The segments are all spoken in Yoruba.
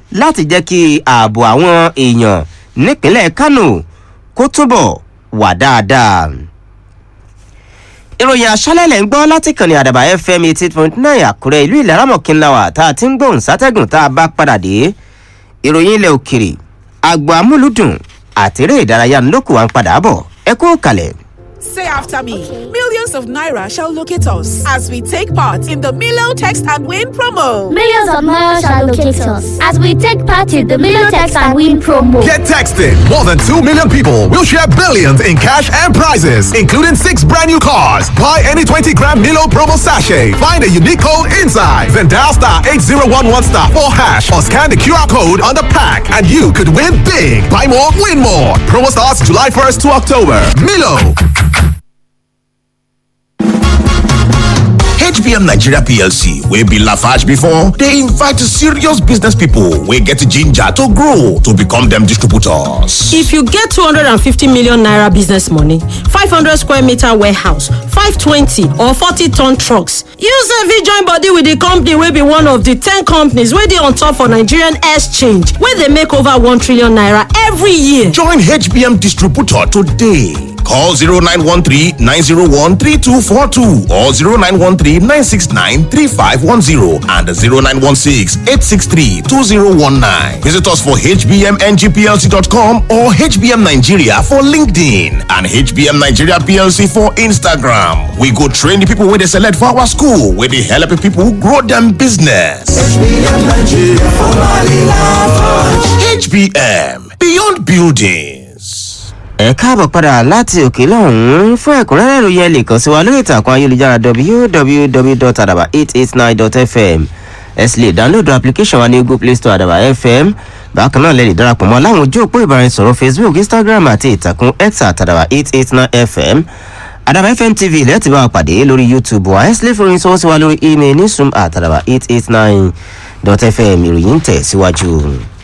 láti jẹ́ kí ààbò àwọn èèyàn nípínlẹ̀ kánò kó túbọ̀ wà dáadáa ìròyìn aṣálẹ̀lẹ̀ ń gbọ́ láti kàn ní àdàbà fm eighty point nine àkúrẹ́ ìlú ìlaramọ̀kínláwà tá a ti ń gbóhùn sátẹ́gùn tá a bá padà dé ìròyìn ilẹ̀ òkèrè àgbà amúlùdùn àtẹ̀rẹ́ ìdárayá ńlọ́kù wa ń padà bọ̀ ẹ kú kalẹ̀. Say after me. Millions of naira shall locate us as we take part in the Milo Text and Win promo. Millions of naira shall locate us as we take part in the Million Text and Win promo. Get texting. More than 2 million people will share billions in cash and prizes, including six brand new cars. Buy any 20 gram Milo promo sachet. Find a unique code inside. Then dial star 8011 star 4 hash or scan the QR code on the pack and you could win big. Buy more, win more. Promo starts July 1st to October. Milo. hbm nigeria plc wey be lafarge before dey invite serious business pipo wey get ginger to grow to become dem distributors if you get 250 million naira business money 500 square meter warehouse 520 or 40 ton trucks you sef fit join body with di company wey be one of di 10 companies wey dey on top for nigerian exchange wey dey make over 1 trillion naira every year join hbm distributor today call 0913-901-3242 or 0913-969-3510 and 0916-863-2019. Visit us for hbmngplc.com or HBM Nigeria for LinkedIn and HBM Nigeria PLC for Instagram. We go train the people where they select for our school, where they help people grow them business. HBM Nigeria for HBM, beyond buildings. ẹ káàbọ̀ padà láti òkè lọ́hùn-ún fún ẹ̀kúnrẹ́rẹ́ ìròyìn ẹ lè kàn sí wa lórí ìtàkùn ayélujára www.adaba889.fm ẹ sì lè dáńlódù application wa ní google play store àdàbà fm bákan náà lè lè darapọ̀ mọ́ láwọn ojú òpó ìbáraẹnisọ̀rọ̀ facebook instagram àti ìtàkùn x àtàdàbà 889 fm àdàbà fm tv ilẹ̀ ti bá wa pàdé lórí youtube wa ẹ sì lè fòròyìn sọ́wọ́ sí wa lórí email ní zoom àtàdàbà 889.fm ìròyìn tẹ̀ síwájú.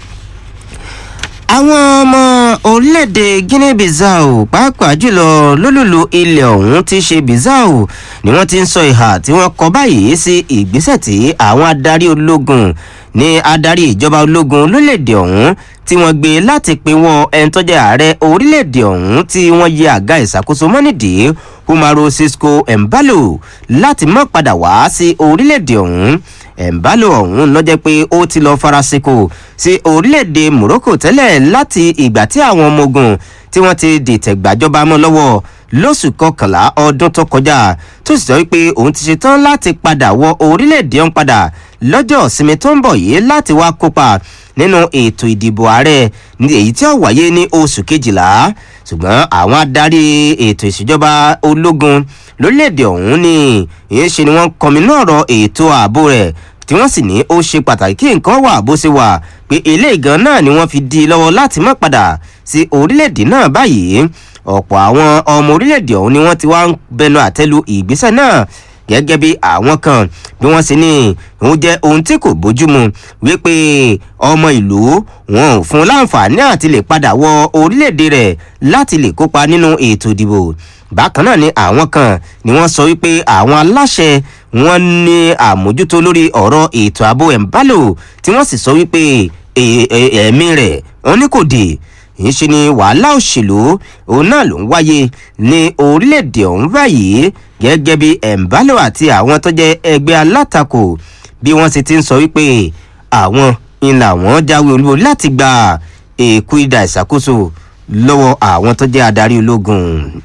àwọn ọmọ orílẹ̀-èdè guinea bissau pàápàá jùlọ lólùlù ilẹ̀ ọ̀hún ti ṣe bissau ni wọ́n ti ń sọ ìhà tí wọ́n kọ báyìí sí ìgbésẹ̀ tí àwọn adarí ológun ní adarí ìjọba ológun lórílẹ̀-èdè ọ̀hún tí wọ́n gbé láti pinwọ́ ẹni tó jẹ́ ààrẹ orílẹ̀-èdè ọ̀hún tí wọ́n yẹ àga ìṣàkóso mọ́nìdí umaro cisco embalo láti mọ́ padà wá sí orílẹ̀-èdè ọ̀hún embalo ọ̀hún lọ́jẹ́ pé ó ti lọ́ọ́ farasíkò sí orílẹ̀-èdè morocco tẹ́lẹ̀ láti ìgbà tí àwọn ọmọ ogun tí wọ́n ti dìtẹ̀ gbàjọba mọ́ lọ́wọ́ lóṣù kọkànlá ọdún tó kọjá tó sì sọ wípé òun ti ṣetán láti padà wọ orílẹ̀-èdè ọ̀hún padà lọ́jọ́ ìsinmi tó ń bọ̀ yìí láti wá kópa nínú ètò ìdìbò ààrẹ ní èyí tí ó wáyé ní oṣù kejìlá ṣùgbọ́n àwọn adarí ètò ìṣèjọba ológun lórílẹ̀‐èdè ọ̀hún ni ìyẹn ṣe ni wọ́n kọminú ọ̀rọ̀ ètò ààbò rẹ̀ tí wọ́n sì ní ó ṣe pàtàkì kí nǹkan wà bó ṣe wà pé ilé ìgan náà ni wọ́n fi di lọ́wọ́ láti má padà sí orílẹ̀‐èdè náà báyìí ọ̀pọ̀ àwọn ọmọ orílẹ̀‐èdè ọ̀hún ni wọ́n ti wá ń bẹnu àtẹ́lu ìgbésẹ̀ náà gẹ́gẹ́ bí àwọn kan bí wọ́n ṣe ní òun jẹ́ ohun tí kò bójúmu wípé ọmọ ìlú wọn ò fún láǹfààní àti lè padà wọ orílẹ̀-èdè rẹ̀ láti lè kópa nínú ètò ìdìbò bákan náà ni àwọn kan ni wọ́n sọ wípé àwọn aláṣẹ wọn ní àmójútó lórí ọ̀rọ̀ ètò ààbò ẹ̀ńbálò tí wọ́n sì sọ wípé ẹ̀mí rẹ̀ wọn ní kò dé ń ṣe ni wàhálà òṣèlú òun náà ló ń wáyé ní orílẹ̀-èdè ọ̀hún báyìí gẹ́gẹ́ bí ẹ̀ǹbálò àti àwọn tó jẹ́ ẹgbẹ́ alátakò bí wọ́n sì ti ń sọ wípé àwọn ìlà wọn jáwé olúwo láti gba èkú ìdá ìṣàkóso lọ́wọ́ àwọn tó jẹ́ adarí ológun.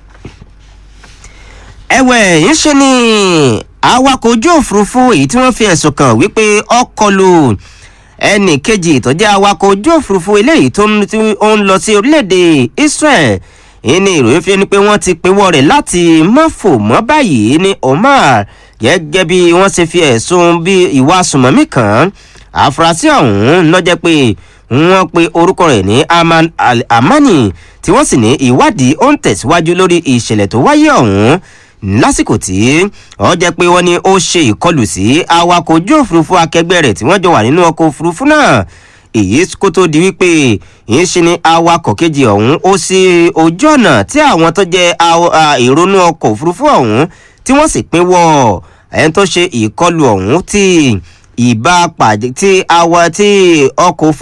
ẹ̀wẹ̀ ń ṣe ni awakọ̀ ojú òfurufú èyí tí wọ́n fi ẹ̀sùn kàn wípé ọkọ̀ lù ẹnì kejì tó jẹ́ awakọ̀ ojú òfurufú eléyìí tó ń lọ sí orílẹ̀-èdè israel ìní ìròyìn fi ni pé wọ́n ti pinwọ́ rẹ̀ láti má fò mọ́ báyìí ní omar gẹ́gẹ́ bí wọ́n ṣe fi ẹ̀sùn bí ìwà sùmọ́mí kan àfúrásì ọ̀hún lọ́jẹ́ pé wọ́n pe orúkọ rẹ̀ ní aman amani tí wọ́n sì ní ìwádìí ó ń tẹ̀síwájú lórí ìṣẹ̀lẹ̀ tó wáyé ọ̀hún lásìkò tí ọ jẹ́ pé wọ́n ní ó ṣe ìkọlù sí awakọ̀ ojú òfurufú akẹgbẹ́ rẹ̀ tí wọ́n jọ wà nínú ọkọ̀ òfurufú náà èyí kó tó di wípé ìyẹn ṣe ni awakọ̀ kejì ọ̀hún ó sí ojú ọ̀nà tí àwọn tó jẹ́ ìrònú ọkọ̀ òfurufú ọ̀hún tí wọ́n sì pín wọ̀ ẹni tó ṣe ìkọlù ọ̀hún tí ìbá pàdé tí awọ tí ọkọ̀ òfurufú.